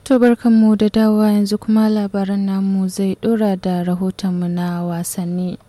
To barkanmu da dawowa yanzu kuma labaran namu zai dora da rahotonmu na wasanni.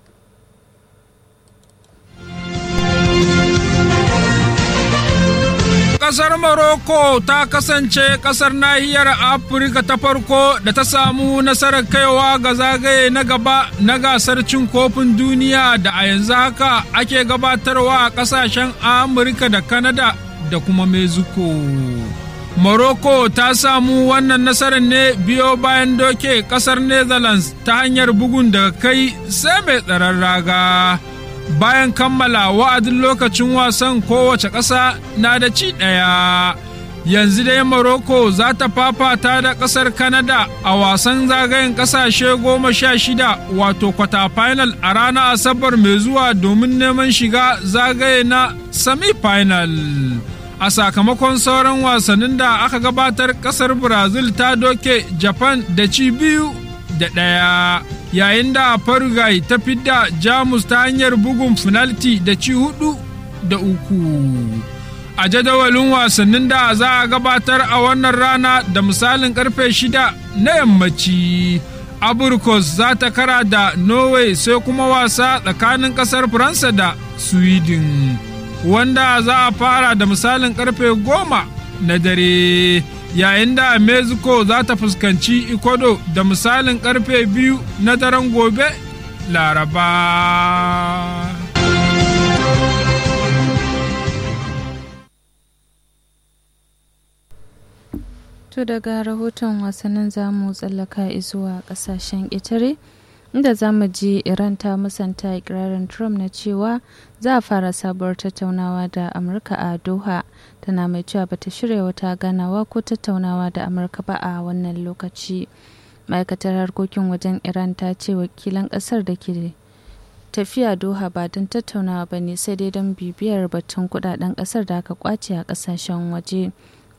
Ƙasar Morocco ta kasance ƙasar nahiyar Afirka ta farko da ta samu nasarar kaiwa ga zagaye na gaba na gasar cin kofin duniya da a yanzu haka ake gabatarwa a ƙasashen Amurka da Kanada da kuma Mexico. Morocco ta samu wannan nasarar ne biyo bayan doke ƙasar Netherlands ta hanyar bugun daga kai sai mai tsaron raga. bayan kammala wa'adin lokacin wasan kowace ƙasa na da ci ɗaya. Yanzu dai Morocco za ta fafata da ƙasar Canada a wasan zagayen ƙasashe goma sha shida wato kwata final a ranar Asabar mai zuwa domin neman shiga zagaye na semi-final. A sakamakon sauran wasannin da aka gabatar ƙasar Brazil ta doke Japan da ci biyu da ɗaya. yayin da Paraguay ta fidda Jamus ta hanyar bugun finalti da ci hudu da uku. A jadawalin wasannin da za a gabatar a wannan rana da misalin karfe shida na yammaci. Aburkos za ta kara da Norway sai kuma wasa tsakanin kasar Faransa da Sweden, wanda za a fara da misalin karfe goma na dare. yayin da mexico za ta fuskanci ecuador da misalin karfe biyu na daren gobe laraba To daga rahoton wasannin zamu tsallaka zuwa kasashen ƙetare inda za mu ji Iran ta musanta ikirarin Trump na cewa za a fara sabuwar tattaunawa da Amurka a Doha tana mai cewa bata shirya wata ganawa ko tattaunawa da Amurka ba a wannan lokaci. Ma'aikatar harkokin wajen Iran ta ce wakilan ƙasar da ke tafiya Doha ba don tattaunawa ba ne sai dai don bibiyar batun kudaden ƙasar da aka kwace a ƙasashen waje.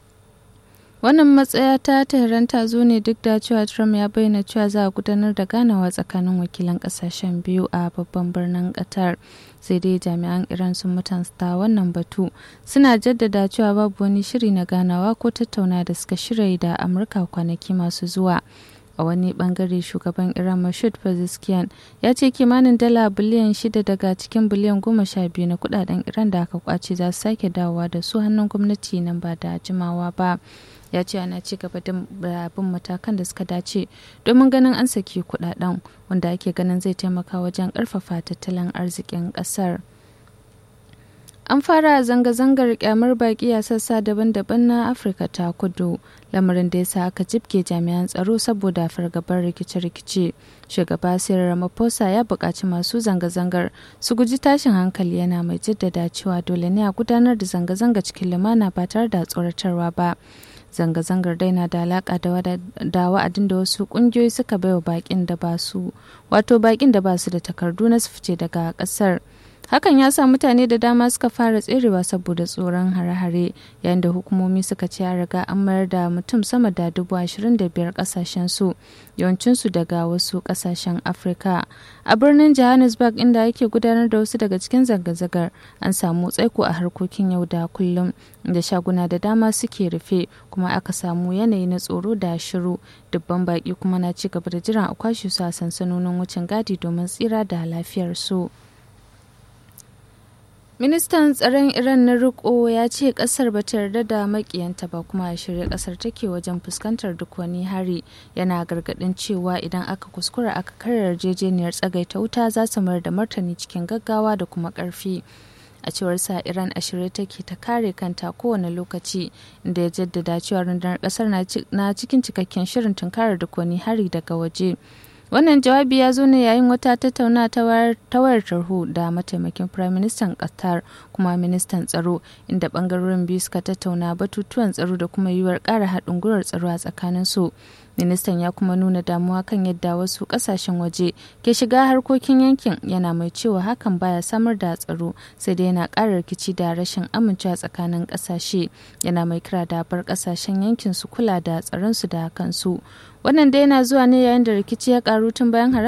wannan matsaya ta tehran ta zo ne duk da cewa trump ya bayyana cewa za a gudanar da ganawa tsakanin wakilan kasashen biyu a babban birnin qatar sai dai jami'an iran sun mutunta wannan batu suna jaddada cewa babu wani shiri na ganawa ko tattauna da suka shirya da amurka kwanaki masu zuwa a wani bangare shugaban iran mashud pezeshkian ya ce kimanin dala biliyan shida daga cikin biliyan goma sha biyu na kudaden iran da aka kwace za su sake dawowa da su hannun gwamnati nan ba da jimawa ba ya ce ana ci gaba da bin matakan da suka dace domin ganin an saki kudaden wanda ake ganin zai taimaka wajen karfafa tattalin arzikin kasar an fara zanga-zangar kyamar baki a sassa daban-daban na afirka ta kudu lamarin da ya sa aka jibge jami'an tsaro saboda fargabar rikice-rikice shugaba sirar ramaphosa ya buƙaci masu zanga-zangar su guji tashin hankali yana mai jaddada cewa dole ne a gudanar da zanga-zanga cikin lumana ba tare da tsoratarwa ba zanga-zangar dai na da alaka da wa'adin da wasu kungiyoyi suka baiwa bakin da ba su wato bakin da ba su da takardu na su fice daga kasar hakan ya sa mutane da dama suka fara tserewa saboda tsoron hare-hare yayin da hukumomi suka ce ya riga an mayar da mutum sama da dubu ashirin da biyar kasashen su yawancinsu daga wasu kasashen afirka a birnin johannesburg inda ake gudanar da wasu daga cikin zanga-zangar an samu tsaiko a harkokin yau da kullum da shaguna da dama suke rufe kuma aka samu yanayi na tsoro da shiru dubban baki kuma na ci gaba da jiran a kwashe su a sansanonin wucin gadi domin tsira da lafiyar su. ministan tsaron iran na riko ya ce kasar ba ta yarda da makiyanta ba kuma a shirya kasar take wajen fuskantar duk wani hari yana gargadin cewa idan aka kuskura aka karar yarjejeniyar tsagaita wuta za su mayar da martani cikin gaggawa da kuma karfi a cewar sa iran a shirye take ta kare kanta kowane lokaci inda ya jaddada cewa rundunar kasar na cikin cikakken shirin tunkarar duk wani hari daga waje wannan jawabi ya zo ne yayin wata tattauna ta wayar tarho da mataimakin firaministan qatar kuma ministan tsaro inda bangarorin biyu suka tattauna batutuwan tsaro da kuma yiwuwar ƙara haɗin gwiwar tsaro a tsakanin su ministan ya kuma nuna damuwa kan yadda wasu ƙasashen waje ke shiga harkokin yankin yana mai cewa hakan baya samar da tsaro sai dai yana ƙara rikici da rashin amincewa tsakanin ƙasashe yana mai kira da bar ƙasashen yankin su kula da tsaron su da kansu wannan dai yana zuwa ne yayin da rikici ya karu tun bayan